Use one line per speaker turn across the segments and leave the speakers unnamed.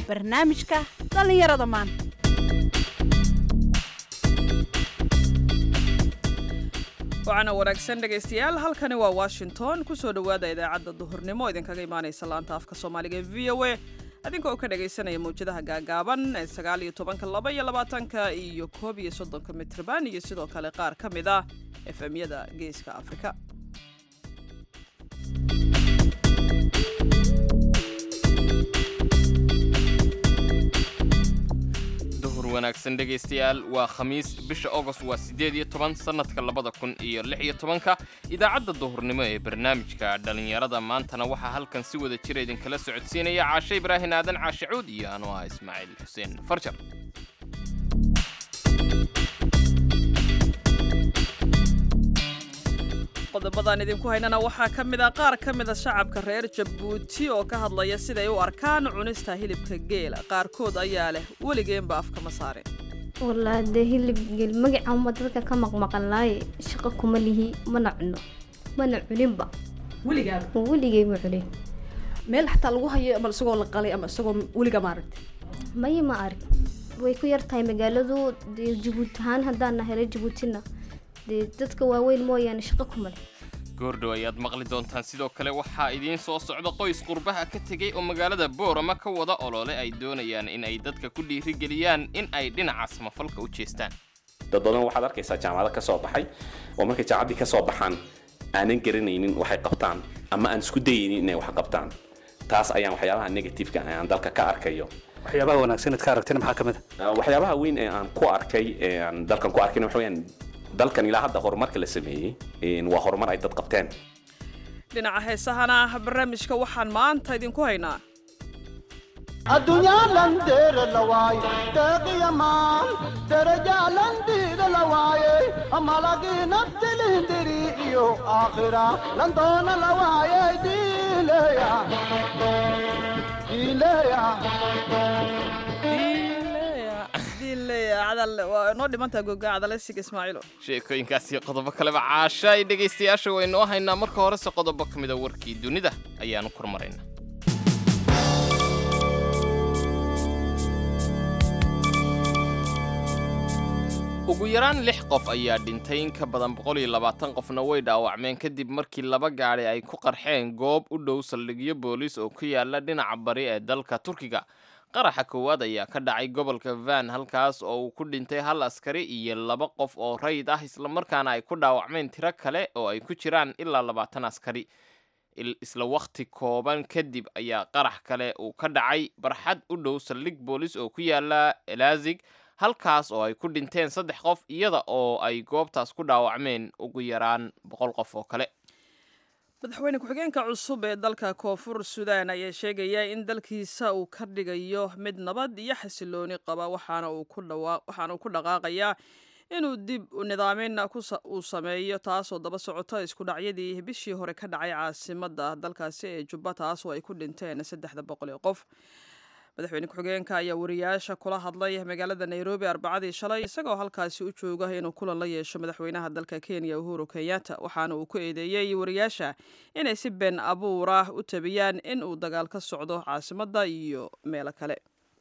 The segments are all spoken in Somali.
barnaamijka dhallinyarada maanta
waxaana wanaagsan dhegaystayaal halkani waa washington kusoo dhowaada idaacadda duhurnimo idinkaga imaanaysa laanta afka soomaaliga ee v o a adinka oo ka dhagaysanaya mawjadaha gaagaaban ee sagaal iyo tobanka laba iyo labaatanka iyo koob iyo soddonka mitrban iyo sidoo kale qaar ka mid ah efemyada geeska afrika
duhur wanaagsan dhegaystayaal waa khamiis bisha agost waa siddeed iyo toban sannadka labada kun iyo lix iyo tobanka idaacadda duhurnimo ee barnaamijka dhallinyarada maantana waxaa halkan si wada jira idinkala socodsiinaya caashe ibraahin aadan caashe cuud iyo anoo ah ismaaciil xuseen farjar
qodobadan idinku haynana waxaa ka mid ah qaar ka mida shacabka reer jabuuti oo ka hadlaya siday u arkaan cunista hilibka geela qaarkood ayaa leh weligeenba afkama saarin
wallaahi dee hilib geel magaca uma dadka ka maqmaqanlaaye shaqo kuma lihi mana cuno mana cuninba
weligaaba
weligay ma cunin
meel xataa lagu hayo ama isagoo la qalay ama isagoo weliga maaragta
maya ma arag way ku yar tahay magaaladu dee jabuuti ahaan haddaan nahay reer jabuutina dee dadka waaweyn mooyaane shaqo kuma leh
goordhow ayaad maqli doontaan sidoo kale waxaa idiin soo socda qoys qurbaha ka tegey oo magaalada boorama ka wada olole ay doonayaan in ay dadka ku dhiirigeliyaan in ay dhinaca samafalka u jeestaan
dad badan waxaad arkaysaa jaamacado ka soo baxay oo markay jaamacaddii ka soo baxaan aanan garanaynin waxay qabtaan ama aan isku dayaynin inay wax qabtaan taas ayaan waxyaabaha negativeka aan dalka ka arkayo
waxyaabaha wanaagsan aad ka aragteen maxaa ka mid
Uh, waxyaabaha weyn ee aan ku arkay ee aan dalkan ku arkayna waxa weeyaan dalkan ilaa hadda horumarka la sameeyey een, waa horumar ay dad qabteen
dhinaca heesahana barnaamijka waxaan maanta idinku haynaa
adduunyaalan deere la waaye deeqiyamaan derajaalan diida la waaye malagii naftilindiri iyo aakhira lan doona la waaye diileya diileya
waa noo dhimantaa goga cadaleysiga ismaaciilo
sheekooyinkaas iyo qodobo kaleba caasha ay dhegaystayaasha waynoo haynaa marka horese qodobo ka mida warkii dunida ayaanu kormaraynaa ugu yaraan lix qof ayaa dhintay in ka badan boqol iyo labaatan qofna way dhaawacmeen kadib markii laba gaadhi ay ku qarxeen goob u dhow saldhigyo booliis oo ku yaala dhinaca bari ee dalka turkiga qaraxa koowaad ayaa ka dhacay gobolka van halkaas oo uu ku dhintay hal askari iyo laba qof oo rayid ah islamarkaana ay ku dhaawacmeen tiro kale oo ay ku jiraan ilaa labaatan askari Il- isla wakhti kooban kadib ayaa qarax kale uu ka dhacay barxad u dhow saldhig boolis oo ku yaala elazig halkaas oo ay ku dhinteen saddex qof iyada oo ay goobtaas ku dhaawacmeen ugu yaraan boqol qof oo kale
madaxweyne ku-xigeenka cusub ee dalka koonfur suudaan ayaa sheegaya in dalkiisa uu ka dhigayo mid nabad iyo xasilooni qaba waxaana uu ku dhawa waxaana uu ku dhaqaaqayaa inuu dib u nidaamin ku sa- uu sameeyo taasoo daba socota isku dhacyadii bishii hore ka dhacay caasimadda dalkaasi ee jubba taas oo ay ku dhinteen saddexda boqol ee qof madaxweyne ku-xigeenka ayaa wariyaasha kula hadlay magaalada nairobi arbacadii shalay isagoo halkaasi u jooga inuu kulan la yeesho madaxweynaha dalka kenya uhuru kenyatta waxaana uu ku eedeeyey wariyaasha inay si been abuur ah u tabiyaan in uu dagaal ka socdo caasimadda iyo meelo kale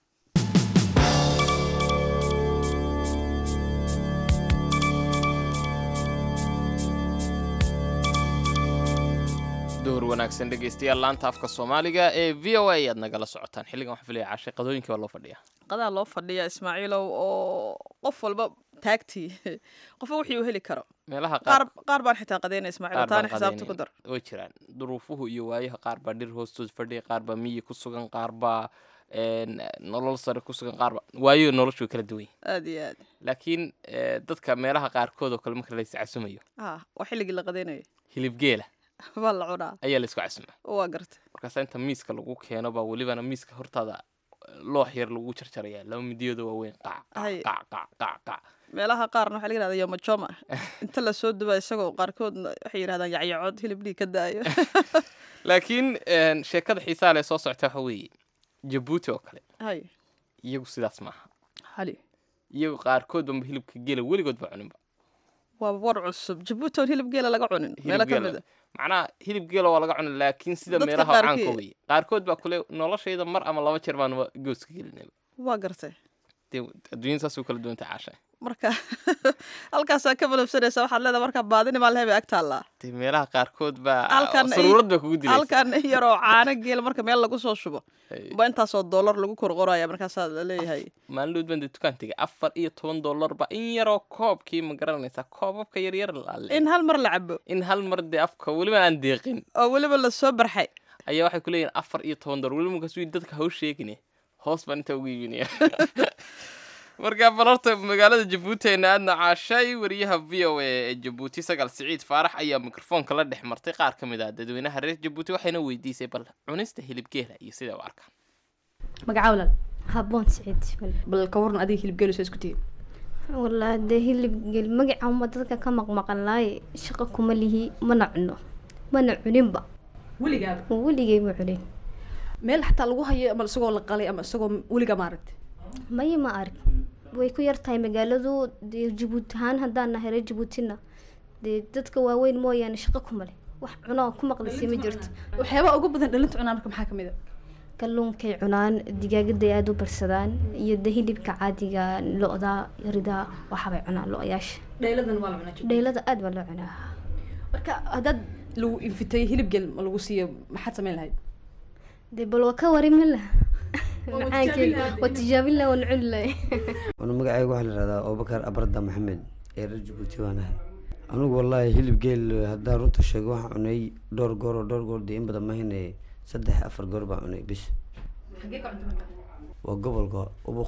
duhur wanaagsan dhegaystayaal laanta afka soomaaliga ee v o a ayaad nagala socotaan xilligan waxaa filaya caashay qadooyinkii waa loo fadhiyaa
qadaa loo fadhiya ismaaciilow oo qof walba taagtii qofba wixii uu heli karo
meelaha
qaar
qaar
qaar baan xitaa qadeynaya ismaaciil
qaar baan
taana xisaabta ku
qadaynaya.
dar
way jiraan duruufuhu iyo waayaha qaar baa dhir hoostood fadhiya qaar baa miyi ku sugan qaar baa een, nolol sare ku sugan qaar baa waayo noloshu way kala duwan yihiin
aad iyo aad
laakiin eh, dadka meelaha qaarkood oo kale marka la iscasumayo
ah waa xilligii la qadeynayo
hilib geela
baa la cunaa
ayaa la isku casumaa
waa garta
markaasa inta miiska lagu keeno baa welibana miiska hortaada loox yar lagu jarjaraya laba midiyooda waaweyn qac
Hay.
qac qac qac qac
meelaha qaarna waxaa laga yihahda yomajoma inta lasoo dubaa isagoo qaarkoodna waxay yidhahdaan yacyacod hilib dhiig ka daayo
laakiin een, sheekada xiisaha leh soo socota waxa weeye jabuuti oo kale
hay
iyagu sidaas maaha
hali
iyagu qaarkood banba hilibka gela weligood ba cuninba
waa war cusub jabuuti oon hilib geela laga cunin meelo ka mid a
macnaha hilib geela waa laga cuna laakiin sida
Dadka
meelaha
qaarkii-
caanka wey qaarkood baa kule noloshayda mar ama laba jeer baan wa- gooska gelinaba
waa gartay
dee adduunyada saasuu kala duwantay caasha
marka halkaasaa ka balabsanaysa waxaad leedahay marka baadinimaa lehebay ag taallaa
dee meelaha qaarkood baa
Halkan ay-
saruurad baa kugu dilaysa
halkan in yaroo caano geel marka meel lagu soo shubo
Ay.
ba intaasoo dollar lagu korqoraya markaasaa la leeyahay
maalin dhood baan dee dukaan tegay afar iyo toban dollar ba in yaroo koobkii ma garanaysaa koobabka yaryar laale
in hal mar la cabo
in hal mar dee afka weliba aan deeqin
oo weliba lasoo barxay
ayaa waxay ku leeyihin afar iyo toban dollar weliba markaas wii dadka haw sheegine hoos baan intaa ugu iibinaya marka bal horta magaalada jabuuti ayna aadna caashay wariyaha v o a ee jabuuti sagaal siciid faarax ayaa mikrofoonka la dhex martay qaar ka mid ah dadweynaha reer jabuuti waxayna weydiisay bal cunista hilibgeela iyo sida u arkaan
magacaa walaal
haboon siciid bal
bal ka waran adiga hilib geelisoo isku tihiin
wallaahi dee hilib gel magacaanba dadka ka maqmaqan laaye shaqo kuma lihi mana cuno mana cuninba
weligaaba
weligay ma cunin
meel xataa lagu hayo ama isagoo la qalay ama isagoo weligaa maaragtay
maya ma arag way ku yar tahay magaaladu dee jabuuti ahaan haddaan nahay reer jabuutina dee dadka waaweyn mooyaane shaqo kuma leh wax cuno ku maqlisay ma jirto
waxyaabaha ugu badan dhalinta cunaan marka maxaa kamid a
kalluunkay cunaan digaagaday aada u barsadaan iyo de hilibka caadiga lo-da yarida waxaabay cunaan lo-yaasha
dhayladan waa la cunaa
dheylada aada baa loo cunaa
marka haddaad lagu infitay hilib geel ma lagu siiyo maxaad samayn lahayd
dee bal waa ka warimin lah
Waa
macaankeyga
tijaabin lahayd.
waa tijaabin lah waan cuni lahay
anu magacayga waxaa la yihahdaa abubakar abarda maxamed ee reer jabuuti waan ahay anugu wallaahi hilib geel haddaan runta sheego waxaan cunay dhowr goor oo dhowr goor dee in badan mahine saddex afar goor baan cunay bis waa gobolka ubuk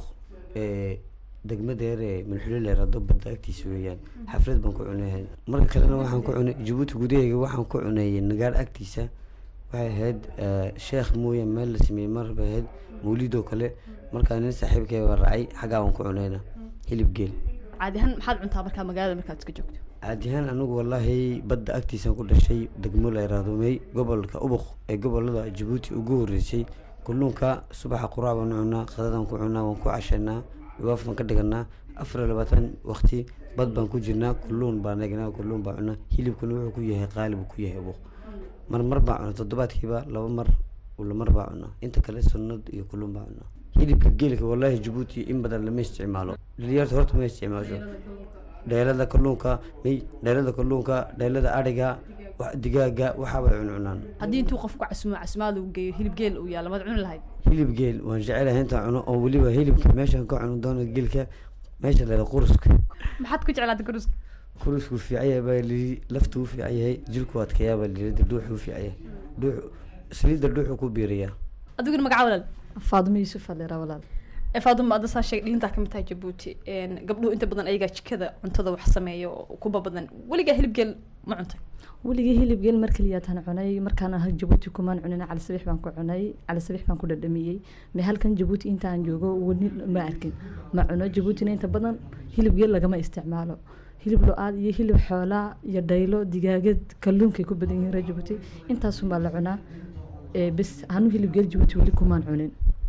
ee degmada yar ee milxulileer haddo badda agtiisa weeyaan xaflad baan ku cunay marka kalena waxaan ku cunay jabuuti gudaheega waxaan ku cunay nagaar agtiisa waxay ahayd eh, sheekh mooya meel la sameeyey mar bay ahayd mawlidoo kale markaa nin saaxiibkay baa raacay xaggaa waan ku cunayna hilib geel
caadi ahaan maxaad cuntaa markaa magaalada markaad iska joogto
caadi ahaan anigu wallaahi badda agtiisaan ku dhashay degmo la yaraahdomey gobolka ubuk ee gobolada jabuuti ugu horreysay kalluunka subaxa quraac baan cunaa qadadaan ku cunaa waan ku cashaynaa dhawaaf baan ka dhiganaa afar iyo labaatan waqti bad baan ku jirnaa kulluun baan egnaa kulluun baan cunaa hilibkuna wuxuu ku yahay qaali buu ku yahay ubuk mar mar baan cunaa toddobaadkiiba laba mar ula mar baa cunaa inta kale sunnad iyo kulluun baa cunaa hilibka geelka wallaahi jabuuti in badan lama isticmaalo dhalinyarta horta ma isticmaasho dheelada kalluunka may dheelada kalluunka dheelada adhiga wax- digaaga waxaabay cuncunaan
haddii intuu qofku casumo casumaad uu geeyo hilib geel uu yaalo maad cuni lahayd
hilib geel waan jecelahay intaan cuno oo weliba hilibka meeshaan ka cuno doono geelka meesha leeda quruska
maxaad ku jeclaatay kuruska
kurusku fiican yahay baa lii laftu u fiican yahay jirku adkeeyaa baa lii dhuuxu u fiican yahay dhuux saliidda dhuuxu ku biiriyaa
adiguna magaca walaal
faadimo yuusuf aleera walaal
ee faaduma hadda saa sheegay dhilintaa kamid tahay jabuuti een, gabdhuhu inta badan ayagaa jikada cuntada wax sameeya oo kuba badan weligaa hilib geel ma cuntay
weligii hilib geel mar keliyaatan cunay markaan ahay jabuuti kumaan cunin cali sabiix baan ku cunay cali sabiix baan ku dhadhamiyey me halkan jabuuti intaan joogo weli ma arkin ma cuno jabuutina inta badan hilib geel lagama isticmaalo hilib lo-aad iyo hilib xoolaa iyo dhaylo digaagad kalluunkay ku badan yihiin reer jabuuti intaasunbaa la cunaa ee bes anu hilib geel jabuuti weli kumaan cunin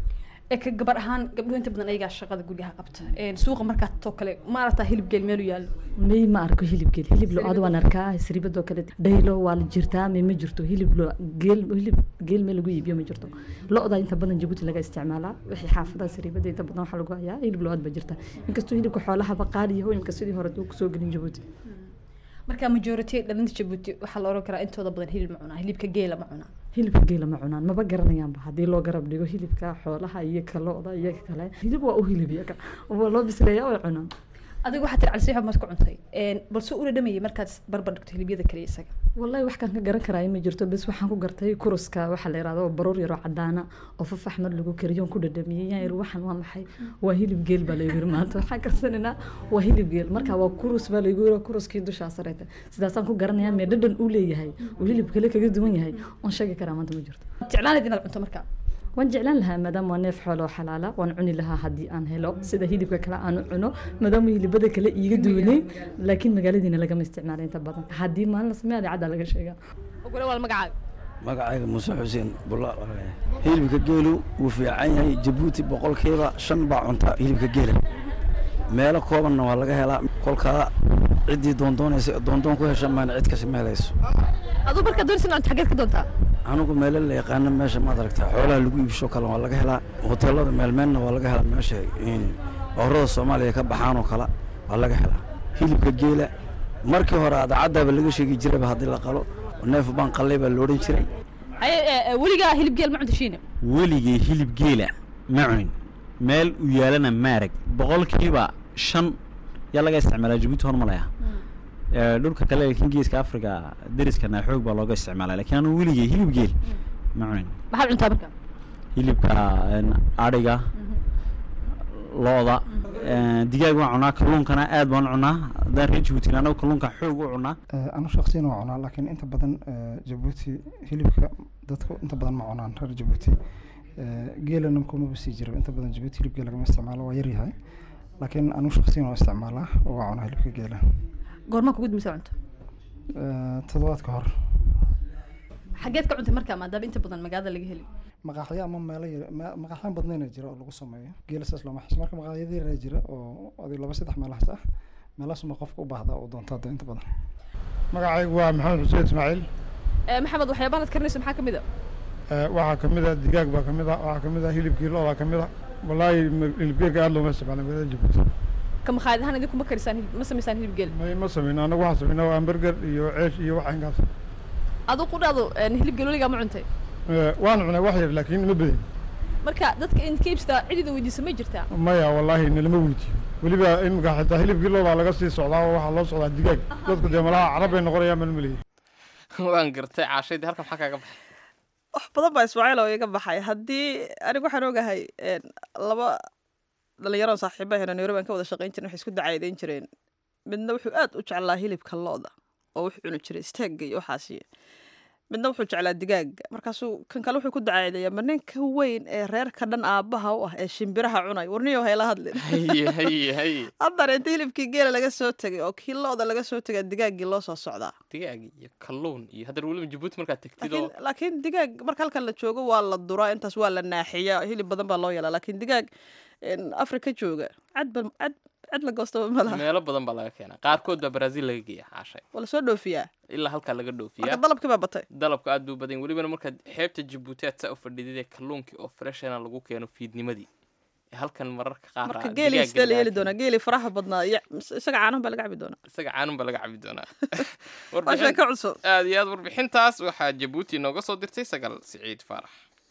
ee ka gabar ahaan gabdhuhu inta badan ayagaa shaqada guryaha qabta een, suuqa markaa too kale ma aragtaa hilib geel meelu yaalo
may ma arko hilib geel hilib lo-aad waan arkaa siribadoo kale dhaylo waa la jirtaa may ma jirto hilib lo geel hilib geel meel lagu iibiyo ma jirto lo-da inta badan jabuuti laga isticmaalaa wixii xaafadaha siribada inta badan waxaa lagu hayaa hilib lo-aad ba jirta inkastoo hilibka xoolahaba qaali yaho imika sidii hore uu kusoo gelin jabuuti
marka majority dhalinta jabuuti waxaa la oran karaa intooda badan hilib ma cunaa hilibka geela ma cunaa
hilibka geela ma cunaan maba garanayaanba haddii loo garab dhigo hilibka xoolaha iyo ka lo-da iyo ka kale hilib waa u hilib iyaga waa loo bisleeyaa way cunaan
adiga waxaa tiri cali sabiix maad ku cuntay een, balse ula dhamayay markaad barbar dhigto hilibyada kale isaga
wallahi wax kaan ka garan karaa ma jirto bes waxaan ku gartay kuruska waxaa la yihahdo baruur yaroo cadaana oo fafax mar lagu kariyo ku dhadhamiyey yaan yiri waxan waa maxay waa hilib geel baa laygu yiri maanta waxaan karsananaa waa hilib geel marka waa kurus baa laygu yiri kuruskii dushaa sareeta sidaasaan ku garanayaa mee dhadhan uu leeyahay uu hilib kale kaga duwan yahay oon sheegi karaa maanta ma jirto
jeclaanayd inaad cunto marka
waan jeclaan lahaa maadaama waa neef xoolo oo xalaala waan cuni lahaa haddii aan helo sida hilibka kale aan u cuno maadaama hilibada kale iiga duwanay laakiin magaaladiina lagama isticmaala inta badan haddii maalin la sameeya caddaa laga sheegaa
ogole waa magacaaga
magacayga muuse xuseen bulaal oo leh hilibka geelu wuu fiican yahay jabuuti boqolkiiba shan baa cunta hilibka geela meelo koobanna waa laga helaa kolkaa ciddii doondoonaysa doondoon ku hesha maana cid kasi ma helayso
aduu markaa doonaysa inaad xageed ka doontaa
anigu meelo la yaqaano meesha maad aragtaa xoolaha lagu iibsho kale waa laga helaa hoteelada meelmeelna waa laga helaa meesha in boorada soomaaliya ka baxaan oo kale waa laga helaa hilibka geela markii hore adaacadaaba laga sheegi jiraba haddii la qalo neef baan qalay baa loodhan jiray
haye ee, ee, weligaa hilib geel ma cunta shiine
weligay hilib geela ma cunin meel u yaalana maarag boqolkiiba shan yaa laga isticmaalaa jabuuti hormalaya Ee, dhulka kale laakiin geeska africa deriskana xoog baa looga isticmaalaa laakiin anu weligay hilib geel ma cunin
maxaad cuntaa marka
hilibka een, adhiga looda een, digaag waan cunaa kalluunkana aad baan u cunaa haddaan reer jabuutina anagu kalluunka xoog u cunaa
anu shaksiyan waa cunaa laakiin inta badan eh, jabuuti hilibka dadku inta badan ma cunaan reer jabuuti Eh, geelana kumaba sii jira inta badan jabuuti hilib geel lagama isticmaalo waa yaryahay laakiin anu shaksiyan waa isticmaalaa oo waa cunaa hilibka geela
goormaa kugu dimisa cunto
Eh, toddobaad ka hor
xageed ka cuntay markaa maadaama inta badan magaalada laga heli
maqaaxyo ama meelo yar ma- maqaaxyaan badnayna jira oo lagu sameeyo geela saas looma xis marka maqaaxyada yaraa jira oo adigo laba saddex meelahaas ah meelahaasuma qofka u baahda oo doonta hadda inta badan
magacaygu waa maxamed xuseen ismaaciil
Ee, maxamed waxyaabaha aad karinayso maxaa kamid a
Eh, waxaa ka mid ah digaag baa ka mid ah waxaa ka mid ah hilibkii lo-baa ka mid ah wallaahi ma- hilibgeelka aad looma isticmaala magaalada jabuuti
ka makhaayad ahaan idinku ma karisaan hilib ma samaysaan hilib geel
may ma sameyno anagu waxaan sameynaa waa hamburger iyo ceesh iyo wax inkaas
aduu ku dhahdo een, hilib geel weligaa ma cuntay
Eh, waan cunay wax yar laakiin ma badin
marka dadka in ka iibsataa cidida weydiisa ma jirtaa
maya wallaahi nalama weydiiyo weliba imika xitaa hilibkii lo-baa laga sii socdaa oo waxaa loo socdaa digaag dadku dee malaha carab bay noqonayaan baan maleeyay
waan gartay caashaydii halkan maxaa kaaga baxay
wax badan baa ismaaciil oo iga baxay haddii anigu waxaan ogahay een, laba dhalinyaro saaxiibahena nairobi aan ka wada shaqayn jirin waxay isku dacaydayn jireen midna wuxuu aad u jeclaa hilibka looda oo wuxuu cuni jiray steegga iyo waxaasi midna wuxuu jeclaa digaaga markaasuu kan kale wuxuu ku dacaydaya ma ninka weyn ee reerka dhan aabbaha u ah ee shimbiraha cunay warniyo hayla hadlin
haye haye haye
haddana inta hilibkii geela laga soo tegay oo kii looda laga soo tegay digaaggii loo soo socdaa
digaag iyo kalluun iyo haddana weliba jabuuti markaad tegtid oo
laakiin laakiin digaag marka halkan la joogo waa la duraa intaas waa la naaxiyaa hilib badan baa loo yeelaa laakiin digaag een, afrika jooga cad ba cad cad la goostaba ma laha
meelo badan baa laga keenaa qaarkood baa brazil laga geeya caashay
waa lasoo dhoofiyaa
ilaa halkaa laga
marka
dhoofiyaa
dalabkii baa batay
dalabka aad buu badan yahay. welibana markaad xeebta jabuuti aad saa u fadhidid ee kalluunkii oo freshana lagu keeno fiidnimadii ee halkan mararka qaar
marka
aa
geelii
digaaga
sidee la
laga
yeeli
keeno.
doonaa geelii faraha badnaa iyo isaga caanahan baa laga cabi doonaa
isaga caanun baa laga cabi doonaa
waa
Warbixin-
sheeko cusub
aad iyo aad warbixintaas waxaa jabuuti nooga soo dirtay sagal siciid faarax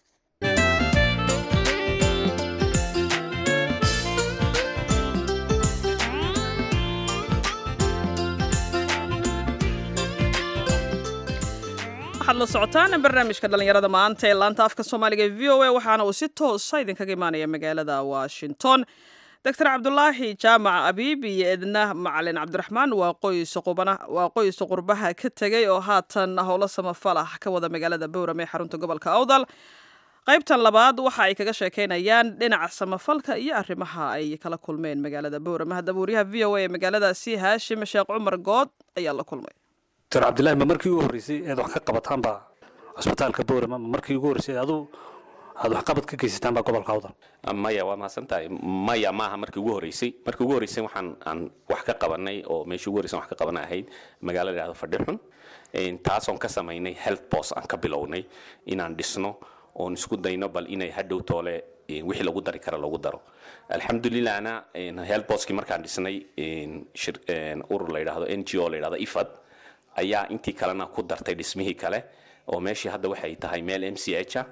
waxaad la socotaan barnaamijka dhalinyarada maanta ee laanta afka soomaaliga ee v o a waxaana uu si toosa idinkaga imaanaya magaalada washington doctor cabdulaahi jaamac abiib iyo edna macalin cabdiraxmaan waa qoys qubana waa qoys qurbaha ka tegay oo haatan howlo samafalax ka wada magaalada bowram ee xarunta gobolka awdal qaybtan labaad waxa ay kaga sheekeynayaan dhinaca samafalka iyo arrimaha ay kala kulmeen magaalada bowram haddaba wariyaha v o a ee magaaladaasi haashim sheekh cumar good ayaa la kulmay
doctor cabdillaahi ma markii ugu horreysay inaad wax ka qabataan baa cusbitaalka boorama ma markii ugu horreysay aduu aad waxqabad ka geysataan baa gobolka awdal
maya waa mahadsan tahay maya maaha markii ugu horreysay markii ugu horreysay waxaan aan wax ka qabanay oo meeshii ugu horreysay wax ka qabanay ahayd magaalo la yidhahdo fadhixun Een, taasoon ka samaynay health post aan ka bilownay inaan dhisno oon isku dayno bal inay hadhow toole een, wixii lagu dari kara lagu daro alxamdulilahna een, health postkii markaan dhisnay een, shir- een, urur la yidhahdo n g o la yidhahdo ifad ayaa intii kalena ku dartay dhismihii kale oo meeshii hadda waxay tahay meel m c h ah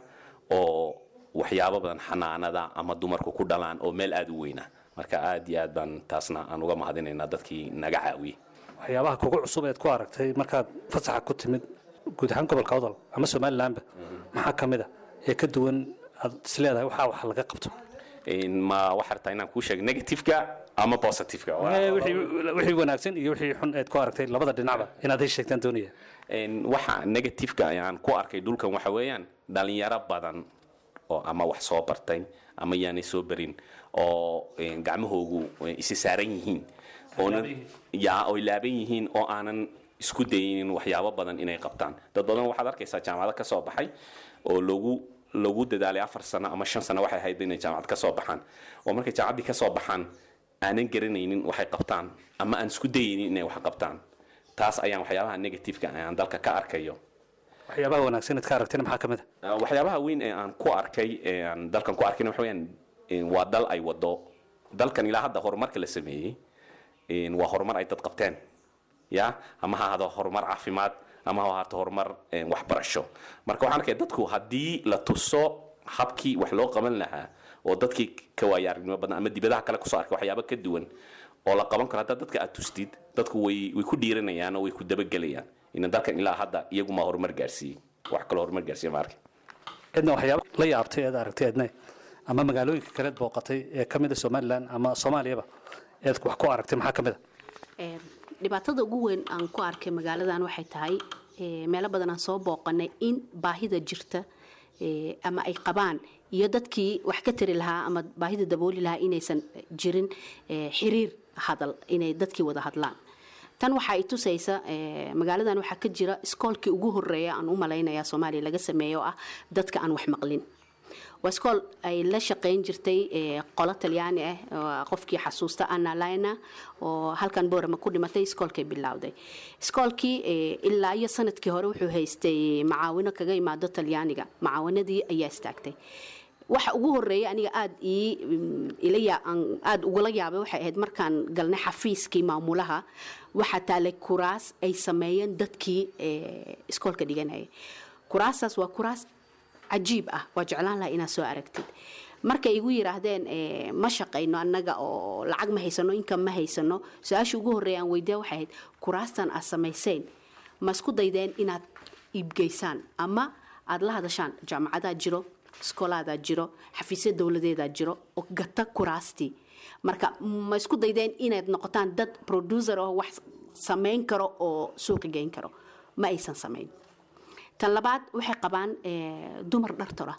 oo waxyaabo badan xanaanada ama dumarku ku dhalaan oo meel aada u weyna marka aad iyo aad baan taasna aan uga mahadinaynaa dadkii naga caawiyey
waxyaabaha kugu cusub eed ku aragtay markaad fasaxa ku timid guud ahaan gobolka awdal ama somalilandba maxaa ka mid a ee ka duwan aad isleedahay waxaa wax laga qabto
Een, ma waxaa rabtaa inaan kuu sheego negativeka ama positiveka Waa-
Eh, wixii wixii wanaagsan iyo wixii xun eed ku aragtay labada dhinacba inaad ay sheegtaan doonaya
Een, waxa negativeka ayaan ku arkay dhulkan waxa weeyaan dhalinyaro badan oo ama wax soo bartay ama yaanay soo barin oo een, gacmahoogu eh, isi saaran yihiin oonan yaa oy laaban yihiin oo aanan isku dayinin waxyaabo badan inay qabtaan dad badan waxaad arkaysaa jaamacado ka soo baxay oo lagu lagu dadaalay afar sano ama shan sano waxay ahayd inay jaamacad ka soo baxaan oo markay jaamacaddii ka soo baxaan aanan garanaynin waxay qabtaan ama aan isku dayaynin inay wax qabtaan taas ayaan waxyaabaha negativeka aan dalka ka arkayo
waxyaabaha wanaagsan inaad ka aragtina maxaa ka mid
Uh, waxyaabaha weyn ee aan ku arkay ee aan dalkan ku arkayna waxa weeyaan een, waa dal ay wado dalkan ilaa hadda horumarka la sameeyey een, waa horumar ay dad qabteen ya ama ha ahado horumar caafimaad ama ha ahaato horumar een, waxbarasho marka waxaan arkaya dadku haddii la tuso habkii wax loo qaban lahaa oo dadkii ka waaya aragnimo badan ama dibadaha kale kusoo arkay waxyaabo ka duwan oo la qaban karo haddaa dadka aad tustid dadku way way ku dhiiranayaan oo way ku dabagelayaan ina dalkan ilaa hadda iyaguma horumar gaarsiiyey wax kaloo horumar gaarsiiya ma arkin
cidna waxyaaba la yaabtay eed aragtay eedne ama magaalooyinka kaleed booqatay ee ka mid a somalilan ama soomaaliyaba eed wax ku aragtay maxaa ka mid a
Ee, dhibaatada ugu weyn aan ku arkay magaaladan waxay tahay ee, meelo badan aan soo booqanay in baahida jirta ee, ama ay qabaan iyo dadkii wax ka tari lahaa ama baahida dabooli lahaa inaysan jirin ee, xiriir hadal inay dadkii wada hadlaan tan waxa ay tusaysa ee, magaaladan waxaa ka jira iskoolkii ugu horeeya aan u malaynaya soomaaliya laga sameeyo oo ah dadka aan wax maqlin waa iskool ay la shaqayn jirtay ee, qolo talyaani ah oo qofkii xasuusta anna lina oo halkan boorama ku dhimatay iskoolkay bilowday iskoolkii ee, ilaa iyo sanadkii hore wuxuu haystay macaawino kaga imaado talyaaniga macaawanadii ayaa istaagtay waxa ugu horeeya aniga aad ii mm, ila yaa- aan aad ugula yaabay waxay ahayd markaan galnay xafiiskii maamulaha waxaa taalay kuraas ay sameeyeen dadkii ee, iskoolka dhiganayay kuraastaas waa kuraas cajiib ah waa jeclaan lahaa inaad soo aragtid markay igu yiraahdeen eh, ma shaqayno annaga oo lacag ma haysano income ma haysano su-aasha ugu horreeya aan weydiya waxay ahayd kuraastan aad samayseen ma isku daydeen inaad iibgeysaan ama aad la hadashaan jaamacadaa jiro iskoolaadaa jiro xafiisya dowladeedaa jiro oo gata kuraastii marka ma isku daydeen inaad noqotaan dad producer oo wax samayn karo oo suuqa geyn karo ma aysan samayn tan labaad waxay qabaan eh, dumar dhar tola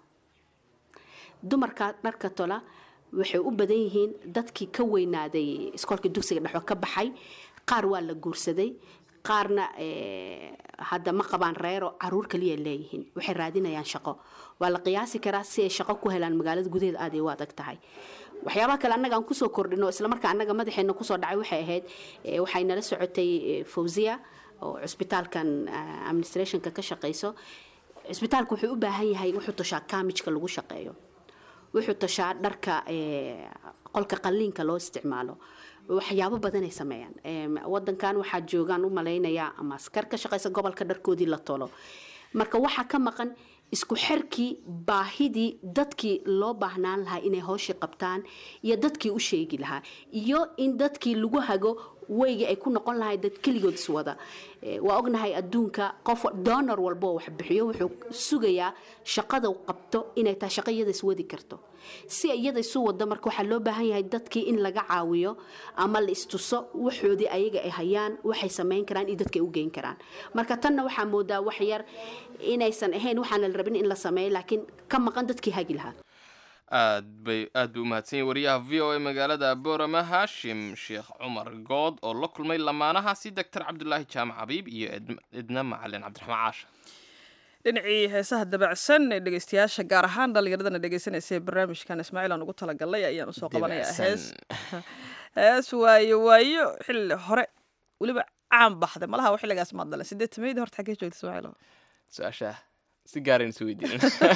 dumarka dharka tola waxay u badan yihiin dadkii ka weynaaday iskoolka dugsiga dhexo ka baxay qaar waa la guursaday qaarna eh, hadda ma qabaan reero caruur kaliya leeyihiin waxay raadinayaan shaqo waa la qiyaasi karaa si ay shaqo ku helaan magaalada gudaheeda aad ay u adag tahay waxyaabaha kale annaga aan kusoo kordhino islamarkaa annaga madaxeena kusoo dhacay waxay ahayd eh, waxay nala socotay eh, fawziya oo cusbitaalkan ah, administrationka ka shaqayso cusbitaalku wuxuu u baahan yahay wuxuu tashaa kaamijka lagu shaqeeyo wuxuu tashaa dharka eh, qolka qalliinka loo isticmaalo waxyaabo badanay sameeyaan Em, wadankan waxaa joogaan u malaynayaa ama askar ka shaqaysa gobolka dharkoodii la tolo marka waxaa ka maqan isku xirkii baahidii dadkii loo baahnaan lahaa inay howshii qabtaan iyo dadkii u sheegi lahaa iyo in dadkii lagu hago weygii ay ku noqon lahay dad keligood iswada Eh, waa ognahay adduunka qof donor walba oo wax bixiyo wuxuu sugayaa shaqada uu qabto inay tahay shaqo iyada iswadi karto si iyada isu wado marka waxaa loo baahan yahay dadkii in laga caawiyo ama la istuso waxoodii ayaga ay hayaan waxay samayn karaan iyo dadka ay u geyn karaan marka tanna waxaa moodaa wax yar inaysan ahayn waxaana la rabin in la sameeyo laakiin ka maqan dadkii hagi lahaa
aad bay aad buu umahadsan yahay wariyaha v o a magaalada boorama haashim sheekh cumar good oo la kulmay lamaanahaasi doctor cabdulaahi jaamac xabiib iyo Ed- edna macalin cabdiraxmaan caasha
dhinacii heesaha dabacsan ee dhegeystayaasha gaar ahaan dhallinyaradana dhegeysanaysa ee barnaamijkan ismaaciil aan ugu talagalay ayaan usoo qabanayaa hees hees waayo waayo xilli hore weliba caan baxday malaha xilligaas maad dhalan sideed tameydii horta xaggee joogta ismaaciil
su-aasha si gaaraynu isu weydiinin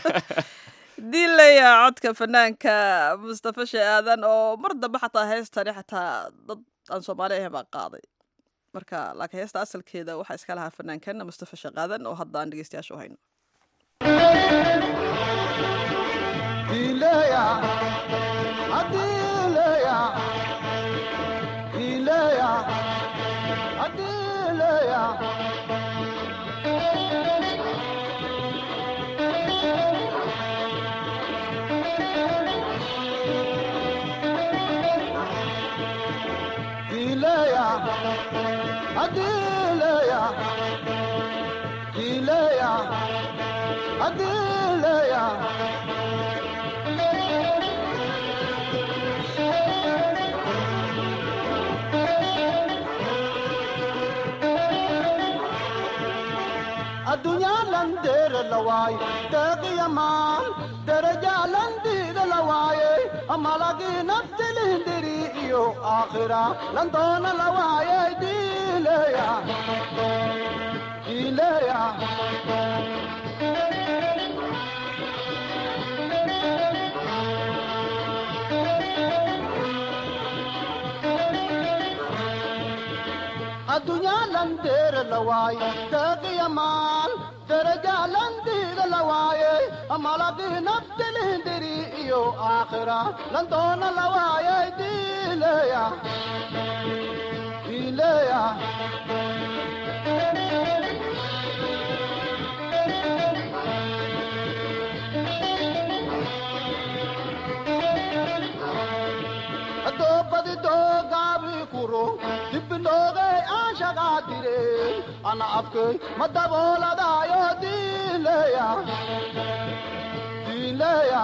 diilaya codka fanaanka mustafa shee aadan oo mar dambe xataa heestani xataa dad aan soomaali ahayn baa qaaday marka laakiin heesta asalkeeda waxaa iska lahaa fanaankan mustafa sheekh aadan oo hadda aan dhegeystayaasha u hayno
Ilaya, Adilaya, Ilaya, Adilaya. Ilaya, Adilaya, Ilaya, Adilaya. addunyaa landeera la waaye deeqiyamaan daraja landiida la waaye malagii naftilihindiri iyo aakhira landoona la waaye diileya diileya addunyaa landeera la waaye deeqiyamaan daraja landiida la waaye malagii naftilihindiri iyo aakhira landoona la waaye diileya diileya doobadi doogaabi kuro dibbinoogay aan shaqaadire ana afkay ma dabooladaayo diileya diileya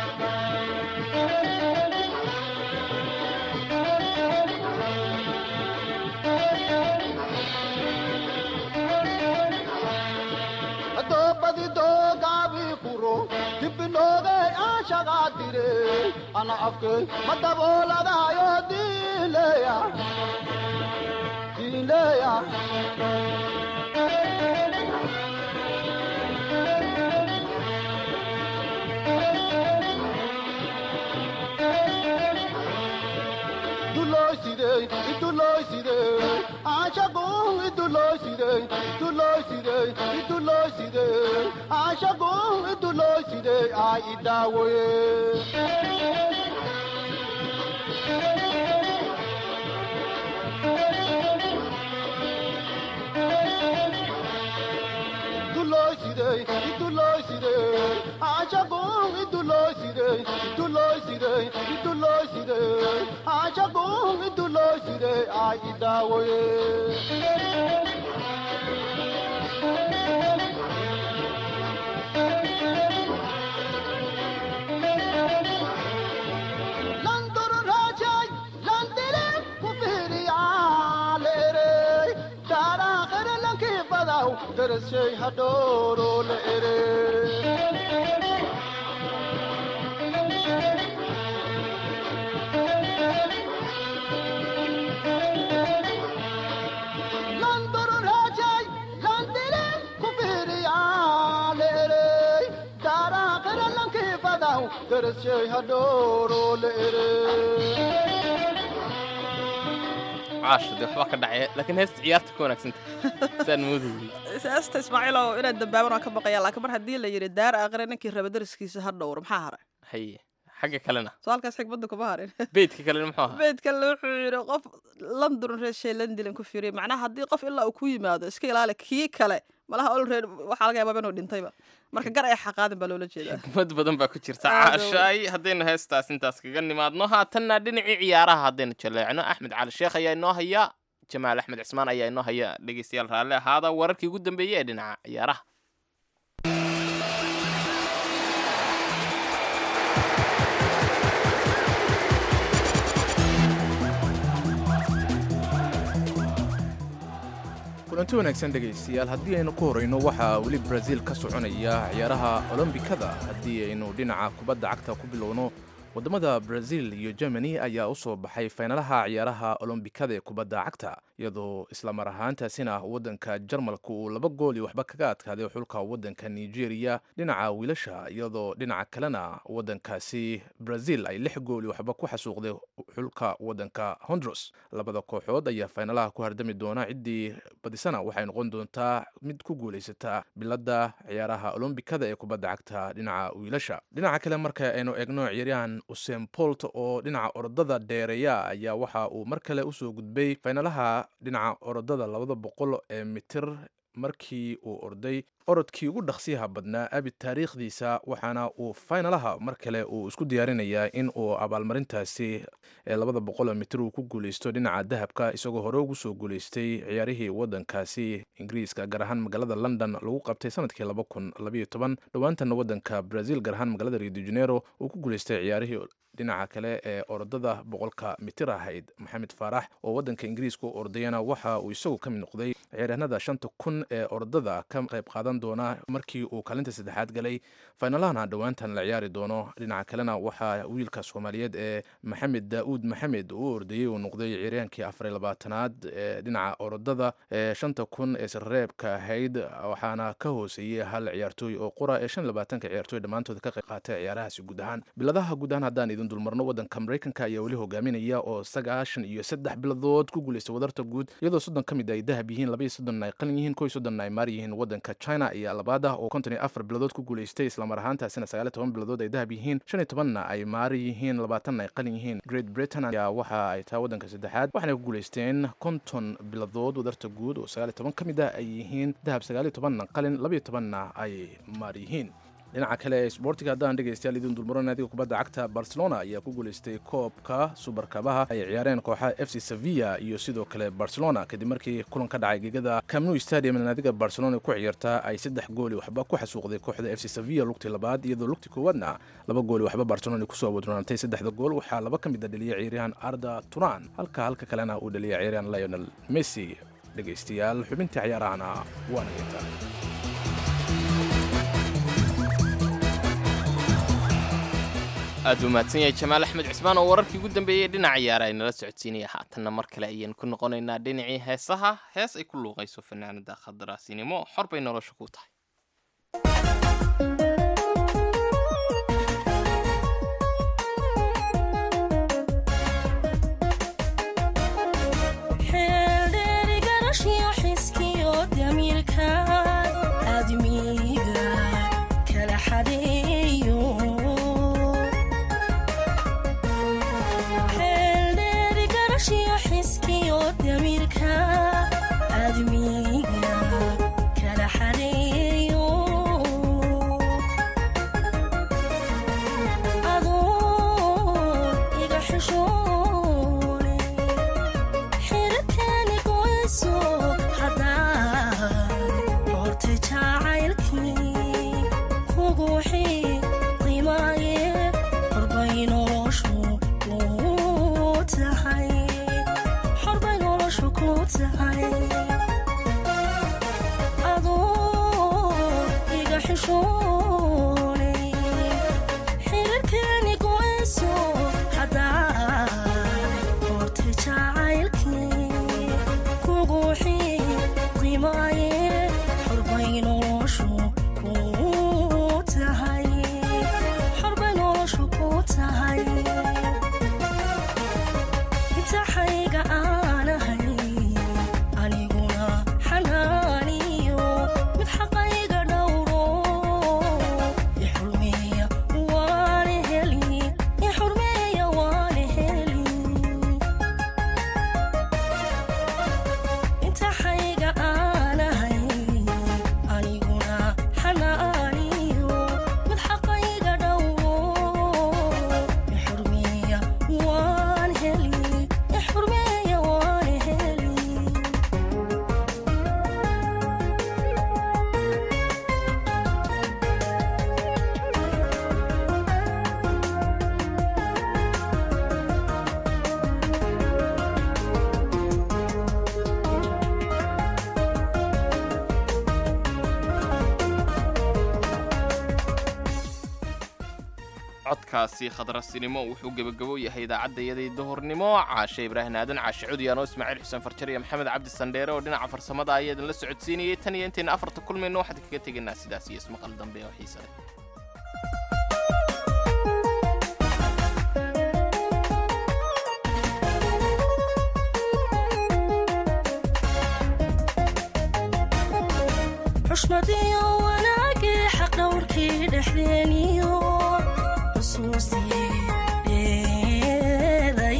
doobadi doogaabi kuro dibbinoogay aan shaqaadire ana afkay ma dabooladaayo diileya diileya dulooside idulooside aashagun idulooside idulooside idulooside aashagun idulooside aa idaawoye dulooside idulooside aashagun idulooside idulooside idulooside aashagun idulooside aa idaawoye landoro raajay landile kufiriyaalere daaraakhere lankii badaw darashay hadhooro la ere landoro raajay landile kufiriyaalere daaraakhere lankii badaw darashay hadhooro la ere
caasha dee waxbaa ka dhacaya laakiin heesta ciyaarta ka wanaagsanta saan moodayay
siyaasta ismaaciilow inaad dambaaban waan ka baqaya laakiin mar haddii la yidhi daar aakhire ninkii raba dariskiisa ha dhowr maxaa haray
haye xagga kalena
soo halkaas xigmadda kuma harin
beydka kalena muxuu ahaa
beedkale wuxuu yidhi qof london reeshay landilan ku fiiriya macnaha haddii qof ilaa uu ku yimaado iska ilaali kii kale malaha olred waxaa laga yaabaa inuu dhintayba marka gar ay xaqaadin baa loola jeedaa
xikmad badan baa ku jirta
Aad
caashaay haddaynu heestaas intaas kaga nimaadno haatanna dhinacii ciyaaraha haddaynu jaleecno axmed cali sheekh ayaa inoo haya jamaal axmed cismaan ayaa inoo haya dhegeystayaal raalli ahaada wararkii ugu dambeeyey ee dhinaca ciyaaraha
kulanti wanaagsan dhegaystayaal haddii aynu ku horayno waxaa weli brazil ka soconaya ciyaaraha olombikada haddii aynu dhinaca kubadda cagta ku bilowno waddamada brazil iyo germany ayaa u soo baxay faynalaha ciyaaraha olombikada ee kubadda cagta iyadoo islamar ahaantaasina waddanka jarmalka uu laba gool iyo waxba kaga adkaaday xulka waddanka nigeria dhinaca wiilasha iyadoo dhinaca kalena waddankaasi brazil ay lix gool iyo waxba ku xasuuqday xulka waddanka hondros labada kooxood ayaa faynalaha ku hardami doona ciddii badisana waxay noqon doontaa mid ku guulaysataa biladda ciyaaraha olombikada ee kubadda cagta dhinaca wiilasha dhinaca kale marka aynu eegno ciyaaryahan usain bolt oo dhinaca orodada dheereeya ayaa waxa uu mar kale usoo gudbay faynalaha dhinaca orodada labada boqol ee mitir markii uu orday orodkii ugu dhaqsiyaha badnaa abi taariikhdiisa waxaana uu faynalaha mar kale uu isku diyaarinayaa in uu abaalmarintaasi ee labada boqol mitir uu ku guuleysto dhinaca dahabka isagoo hore ugu soo guuleystay ciyaarihii waddankaasi ingiriiska gaar ahaan magaalada london lagu qabtay sanadkii laba kun labayo toban dhowaantana waddanka brazil gaar ahaan magaalada rio de janeiro uu ku guuleystay ciyaarihii dhinaca kale ee orodada boqolka mitir ahayd maxamed faarax oo wadanka ingiriiska u ordayana waxa uu isagu ka mid noqday ciyaaryahanada shanta kun ee orodada ka qayb qaadan doona markii uu kaalinta saddexaad galay faynalahana dhowaantan la ciyaari doono dhinaca kalena waxaa wiilka soomaaliyeed ee maxamed daa'uud maxamed uu ordayey uu noqday ciyaaryahankii afar labaatanaad ee dhinaca orodada ee shanta kun ee sirreebka ahayd waxaana ka hooseeyey hal ciyaartooy oo qura ee shan iyo labaatanka ciyaartooy dhammaantood ka qayb qaatay ciyaarahaasi guud ahaan biladaha guud ahaan haddaan idin dulmarno wadanka maraykanka ayaa weli hogaaminaya oo sagaashan iyo saddex biladood ku guuleystay wadarta guud iyadoo soddon ka mid ay dahab yihiin laba iyo soddon ay qalin yihiin kow iyo soddon ay maar yihiin wadanka china ayaa labaad ah oo konton iyo afar biladood ku guuleystay islamar ahaantaasina sagaal iyo toban biladood ay dahab yihiin shan iyo tobanna ay maar yihiin labaatanna ay qalin yihiin great britain ayaa waxa ay tahay wadanka saddexaad waxaana ku guuleysteen konton biladood wadarta guud oo sagaal iyo toban ka mid ah ay yihiin dahab sagaal iyo tobanna qalin laba iyo tobanna ay maar yihiin dhinaca kale ee sboortiga haddaan dhegaystayaal idin dulmaro naadiga kubadda cagta barcelona ayaa ku guuleystay koobka subarkabaha ay ciyaareen kooxaha f c sevilla iyo sidoo kale barcelona kadib markii kulan ka dhacay gegada camnu stadium naadiga barcelona ku ciyaartaa ay saddex gooli waxba ku xasuuqday kooxda f c sevilla lugtii labaad iyadoo lugtii koowaadna laba gooli waxba barcelona kusoo wadronaantay saddexda gool waxaa laba ka mid a dhaliyay ciyaaryahan arda turan halka halka kalena uu dhaliyay ciyaaryahan lionel messi dhegaystayaal xubintii ciyaarahana waana geyntaa
aad u mahadsan yahay jamaal axmed cismaan oo wararkii ugu dambeeyey dhinaca ciyaara ay nala socodsiinaya haatanna mar kale ayaan ku noqonaynaa dhinacii heesaha hees ay ku luuqayso fanaanada khadaraasinimo xor bay nolosha ku tahay codkaasi khadrasinimo wuxuu gebagabo yahay idaacaddayadii duhurnimo caashe ibraahim aadan caashe cudiyaan oo ismaaciil xuseen farjar iyo maxamed cabdi sandheere oo dhinaca farsamada ayaa idinla socodsiinayay tan iyo intayna afarta kulmayno waxaan kaga tegaynaa sidaas iyo ismaqal dambe oo xiise leh
xushmadiyo wanaagii xaq dhowrkii dhexdeeniyo xusuustii dheeday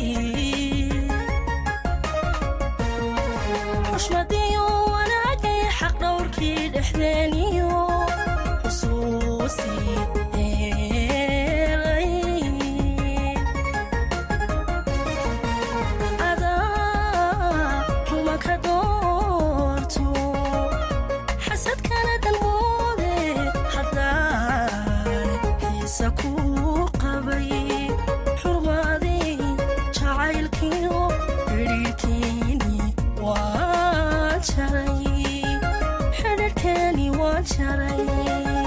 xushmadiyo wanaagii xaq dhowrkii dhexdeeniyo xusuustii dheeday adaa kuma ka doorto xasadkana dalmoode haddaan xiisa ku qabay xidhiidhkeeni waan jaray